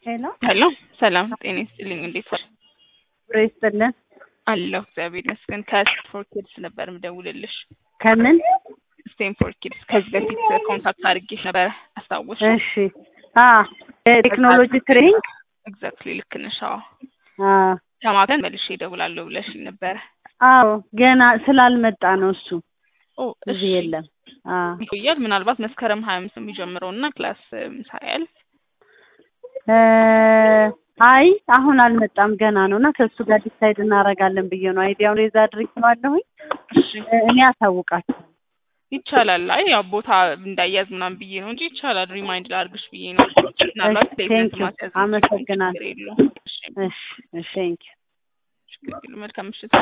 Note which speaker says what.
Speaker 1: ሄሎ
Speaker 2: ሄሎ ሰላም ጤና ይስጥልኝ። እንዴት ዋል?
Speaker 1: ብሬ ይስጥልን።
Speaker 2: አለሁ እግዚአብሔር ይመስገን። ከስቴንፎርድ ኪድስ ነበር ምደውልልሽ።
Speaker 1: ከምን?
Speaker 2: ስቴንፎርድ ኪድስ ከዚህ በፊት ኮንታክት አድርጌሽ ነበረ አስታወሽ?
Speaker 1: እሺ። አ ቴክኖሎጂ ትሬኒንግ
Speaker 2: ኤግዛክትሊ ልክ ነሽ። አዎ
Speaker 1: አ
Speaker 2: ከማከን መልሼ እደውላለሁ ብለሽኝ ነበረ።
Speaker 1: አዎ ገና ስላልመጣ ነው እሱ
Speaker 2: ኦ
Speaker 1: እዚህ የለም። አ
Speaker 2: ይቆያል። ምናልባት መስከረም ሀያ አምስት የሚጀምረው እና ክላስ ሳያልፍ
Speaker 1: እ አይ አሁን አልመጣም ገና ነው እና ከእሱ ጋር ዲሳይድ እናደርጋለን ብዬ ነው አይዲያውን ሬዛ አድርጌዋለሁኝ።
Speaker 2: እሺ
Speaker 1: እኔ አሳውቃለሁ።
Speaker 2: ይቻላል። አይ ያው ቦታ እንዳያዝ ምናምን ብዬ ነው እንጂ ይቻላል። ሪማይንድ ላድርግሽ ብዬ ነው። ምናልባት
Speaker 1: ቴንክ
Speaker 2: ፕሌስመንት
Speaker 1: ዩ
Speaker 2: ማስያዝ
Speaker 1: አመሰግናለሁ።
Speaker 2: ችግር የለውም። እሺ
Speaker 1: እሺ እሺ ቴንክ ዩ
Speaker 2: ችግር የለውም። መልካም ምሽት።